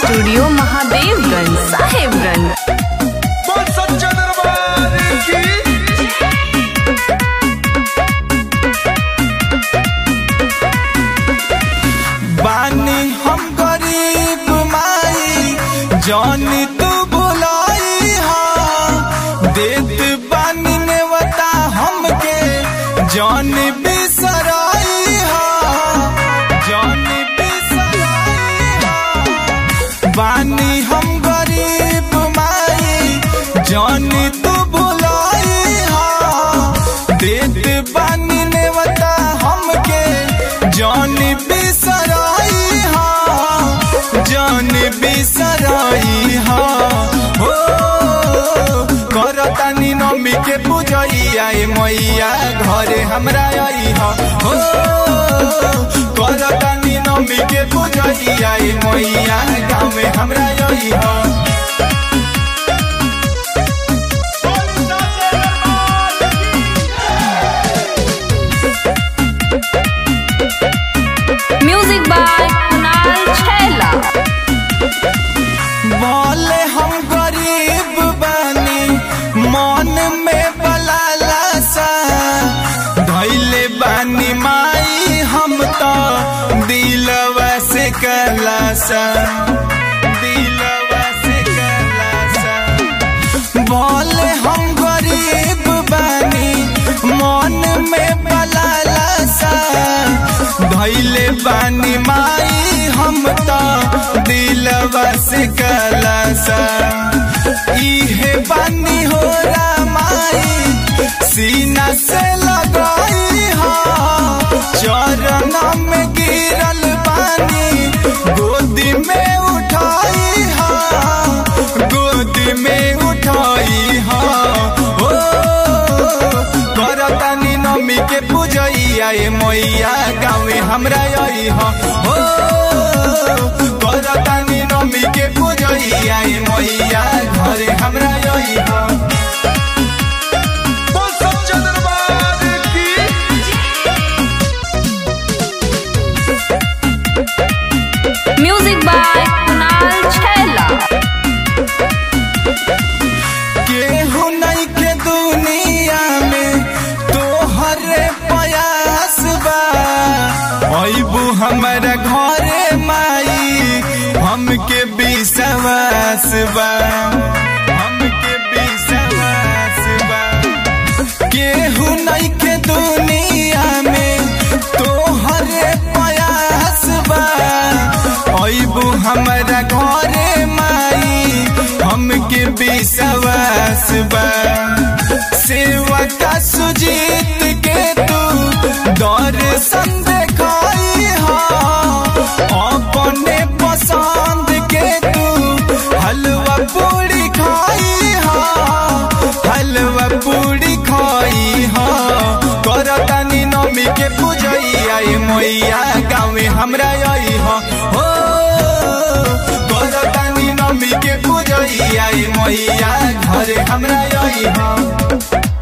studio Mahadevganj Sahebganj बोल सच्चा दरबार की बानी हम गरीब माई जानी तू बुलाई हा देत बानी नेवता हमके जान बिसराई हा जान बिसराई हा बानी हम गरीब माई जानी तू बुलाई हा देत बानी नेवता हमके जान बिसराई हा जान बिसराई हा हो करतानी नमी के पूजैया ए मैया घरे हमरा आई हा हो करतानी नमी के पूजैया ए मैया गाँव में हमरा आई हा बोल सच्चा दरबार की म्यूजिक बाय कुणाल छैला बोले हम गरीब बानी मन में बलाला सा धैले बानी माई हम तो दिलवा से कलासा दिलवा से कलासा बोले हम गरीब बानी मन में बलाला सा धैले बानी माई हम तो दिलवा से कलासा इहे बानी हो माई सीना से लगाई हा चरण में गिरल बानी गोदी में उठाई हा गोदी में उठाई हा हो करतानी नमी के पूजैया ए मैया गाँव में हमरा आई हा हो करतानी नमी के पूजैया ए मैया घरे हमरा आई हा बोल सच्चा दरबार की म्यूजिक बाय कुणाल छैला केहू नहीं के दुनिया में तोहर प्रयास बा अबू हमारा घरे माई हमके विश्वास बा हमके विश्वास बा केहू नहीं के दुनिया में तोहर प्रयास बा अबू हमारा घरे माई हमके विश्वास बा सेवा का सुजीत के तू दर्शन देखाई हा अपने पसंद के तू हलवा पूरी खाई हा हलवा पूरी खाई हा करतानी नमी के पूजैया ए मैया गाँव में हमरा आई हा हो करतानी नमी के पूजैया ए मैया घरे हमरा आई हा